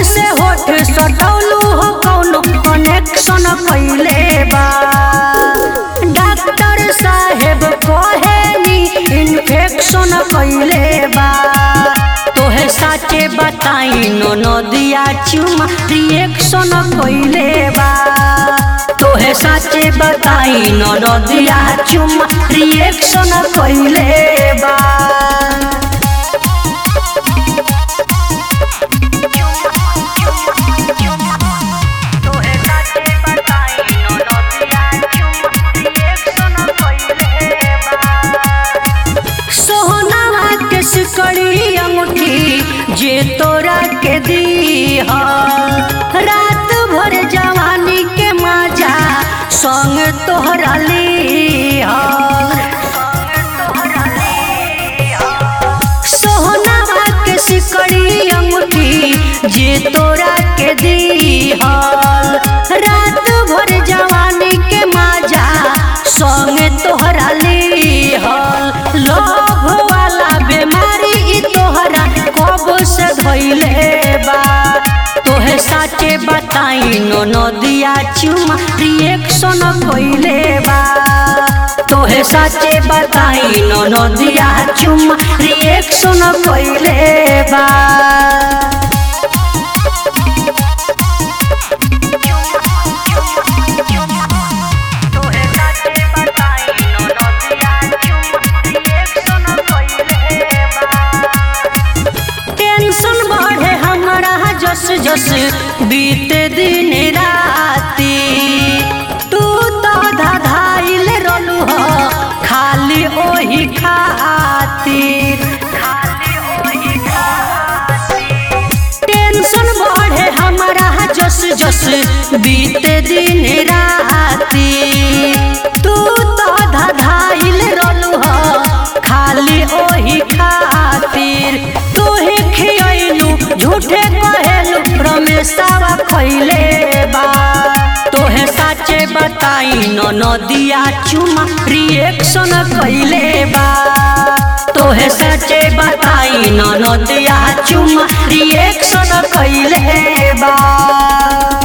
से होठ सटौलू हो कौनो कनेक्शन कैले बा डॉक्टर साहेब कहेनी इन्फेक्शन कैले बा तोहे साचे बताई नो नदिया चुमा रिएक्शन कैले बा तोहे साचे बताई नो नदिया चुमा रिएक्शन कैले बा सोहनावा के सिकड़ी अंगूठी जे तोरा के दी रात भर जवानी के मजा संग तोहरा ली सोहनावा के सिकड़ी अंगूठी जे तोरा के दी रात भर जवानी के मजा संग तोहरा ली लोभ वाला बीमारी ई तोहरा कब से धइले बा तोहे साचे बताई नो नदिया चुमा रिएक्शन कइले बा तोहे साचे बताई नो नदिया चुमा रिएक्शन कइले बा टेंशन बढ़े हमारा जस जस बीते दिन राती तू तो धधाइल रहलू हो खाली ओही खातिर टेंशन बढ़े हमारा जस जस बीते दिन राती तू तो धधाइल रहलू हो खाली ओही खातिर तोहे खियलू झूठे कहेलू रमेशवा खैले बा तोहे साचे बताई न नदिया चुमा रिएक्शन कैले बा तोहे साचे बताई न नदिया चुमा रिएक्शन कैले बा